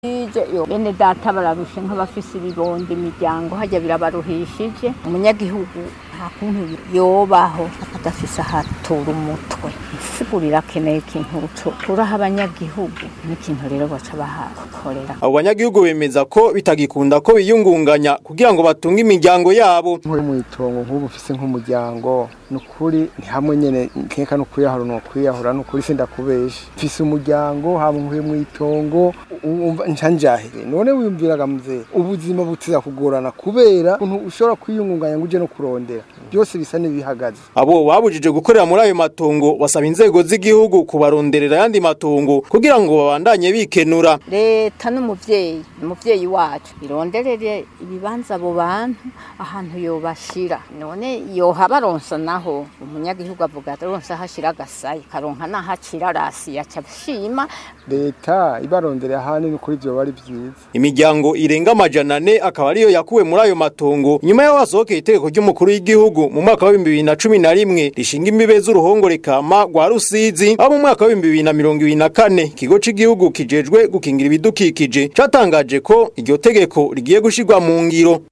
ije yo bene data bararushe nk'abafise ibibondo imiryango hajya birabaruhishije umunyagihugu nta kuntu yobaho adafise ahatura umutwe isigurira akeneye ikintu turaha abanyagihugu n'ikintu rero baca bahakorera abo banyagihugu bemeza ko bitagikunda ko biyungunganya kugira ngo batunge imiryango yabo nk'uri mu itongo nk'ubu ufise nk'umuryango ni ukuri ni hamwe nyene nkeka no kwiyahura no kwiyahura ni ukuri sindakubesha mfise umuryango haba nkuri mu itongo umva ncanjahire none wiyumviraga mzee ubuzima butiza kugorana kubera ukuntu ushobora kwiyungunganya ngo uje no kurondera byose bisa n'ibihagaze abo babujije gukorera muri ayo matongo basaba inzego z'igihugu kubaronderera ayandi matongo kugira ngo babandanye bikenura leta n'umuvyeyi umuvyeyi wacu ironderere ibibanza abo bantu ahantu yobashira none yoha baronsa naho umunyagihugu avuga aronsa hashira agasayi karonka nahacira rasi yaca shima leta ibaronderera ahanini kuri ivyo bari vyiza imiryango irenga amajana ane akaba ariyo yakuwe muri ayo matongo nyuma y'aho hasohokeye itegeko ry'umukuru w'igihugu mu mwaka wa bibiri na cumi na rimwe rishinga imbibe z'uruhongore kama rwa rusizi aho mu mwaka wa bibiri na mirongo ibiri na kane ikigo c'gihugu kijejwe gukingira ibidukikije catangaje ko iryo tegeko rigiye gushirwa mu ngiro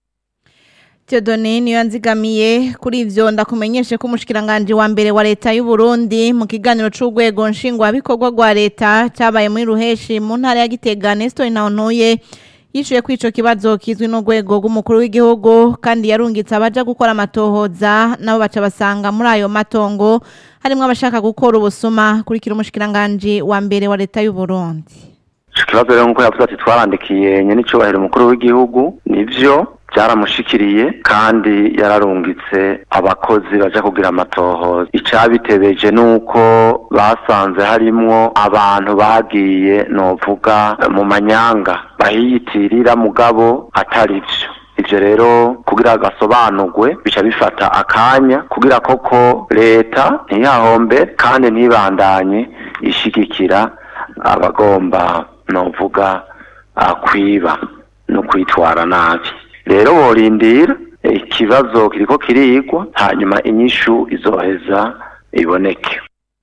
Theodone niyo yanzigamiye kuri ivyo ndakumenyeshe ko umushikiranganje wa mbere wa leta y'u Burundi mu kiganiro c'urwego nshingwa bikorwa rwa leta cabaye muri ruheshi mu ntara ya Gitega Nestor Ntahonuye yishuye ko ico kibazo kizwi n'urwego rw'umukuru w'igihugu kandi yarungitse abaja gukora amatohoza nabo baca basanga muri ayo matongo harimwo abashaka gukora ubusuma kurikira umushikiranganje wa mbere wa leta y'u Burundi ikibazo rero nk'uko yavuze ati twarandikiye nyene icubahiro umukuru w'igihugu nivyo byaramushikiriye kandi yararungitse abakozi baja kugira amatohoza icabitebeje nuko basanze harimwo abantu bagiye novuga mu manyanga bahiyitirira mugabo atari vyo ivyo rero kugira gasobanurwe bica bifata akanya kugira koko leta ntiyahombe kandi ntibandanye ishigikira abagomba novuga kwiba no kwitwara nabi rero borindira ikibazo kiriko kirigwa hanyuma inyishu izoheza iboneke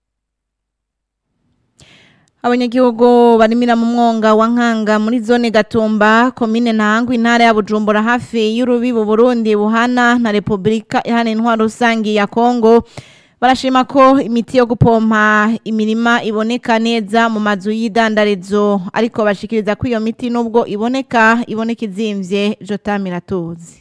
abanyagihugu barimira mu mwonga wa nkanga muri zone gatumba komine ntangwa intara ya bujumbura hafi y'urubibu burundi buhana na repubulika ihana intwaro rusangi ya kongo barashima ko imiti yo gupompa imirima iboneka neza mu mazu y'idandarizo ariko bashikiriza ko iyo miti nubwo iboneka iboneka izimvye jotamira tuzi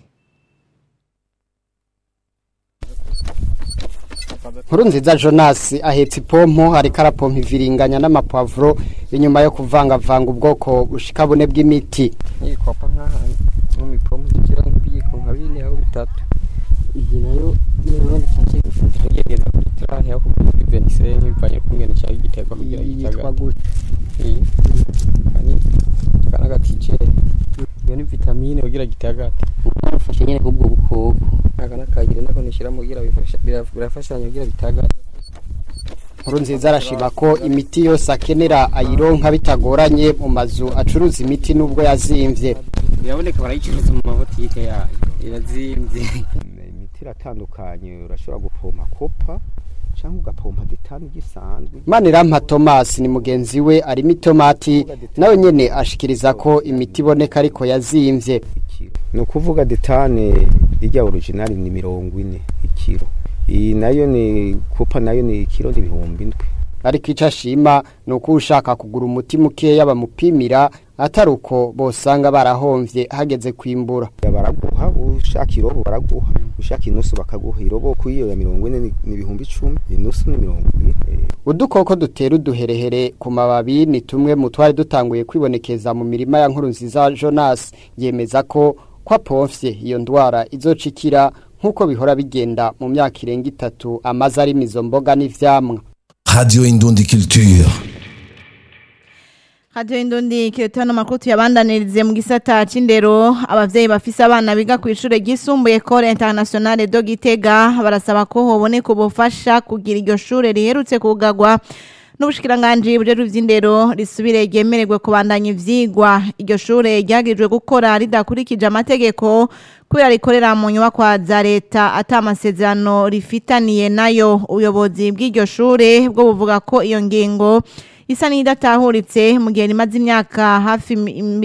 nkuru nziza jonas ahetse ipompo ariko arapompa iviringanya n'amapavuro inyuma yo kuvangavanga ubwoko bushika bune bw'imiti nikopa nk'ahantu mu mipompo zigira nk'ibiyiko nka bine aho bitatu iyi nayo niba bikice tugerageza kuri turahe aho kuri venisene bivanye ku ngene cyangwa igiterwa kugira yitwa gute iyi kani kana gatijere iyo ni vitamine kugira gitagate barafashe nyene kubwo bukoko aka nakayire nako nishiramo kugira bifasha birafashanya kugira bitagate nkuru nziza arashima ko imiti yose akenera ayironka bitagoranye mu mazu acuruza imiti nubwo yazimvye biraboneka barayicuruza mu mabotike yayo irazimvye imiti iratandukanye urashobora gupompa kopa cyangwa ugapompa detani gisanzwe Manirampa Thomas ni mugenzi we arimo itomati nawe nyene ashikiriza ko imiti iboneka ariko yazimvye ni ukuvuga detane ijya original ni mirongo ine ikiro iyi nayo ni kopa nayo ni ikiro n'ibihumbi indwi ariko icyo ashima ni uko ushaka kugura umuti mukeya bamupimira atari uko bosanga barahomvye hageze kwimbura baraguha ushaka irobo baraguha ushaka inusu bakaguha irobo kuyiyo ya mirongo ine ni ibihumbi icumi inusu ni mirongo ibiri udukoko dutera uduherehere ku mababi ni tumwe mu twari dutanguye kwibonekeza mu mirima ya nkuru nziza jonas yemeza ko kwa pomfye iyo ndwara izoca ikira nk'uko bihora bigenda mu myaka irenga itatu amaze arimo izo mboga n'ivyamwa Radio Indundi Culture. Radio Indundi kiretano makuru tuyabandanirize mu gisata c'indero abavyeyi bafise abana biga ku ishure ryisumbuye Ecole Internationale de Gitega barasaba ko hoboneka ubufasha kugira iryo shure riherutse kugagwa n'ubushikiranganje bujejwe ivy'indero risubire ryemererwe kubandanya ivyigwa iryo shure ryagijwe gukora ridakurikije amategeko kubera rikorera mu nyubakwa za leta ata amasezerano rifitaniye nayo ubuyobozi bw'iryo shure bwo buvuga ko iyo ngingo isa n'idatahuritse mu gihe rimaze imyaka hafi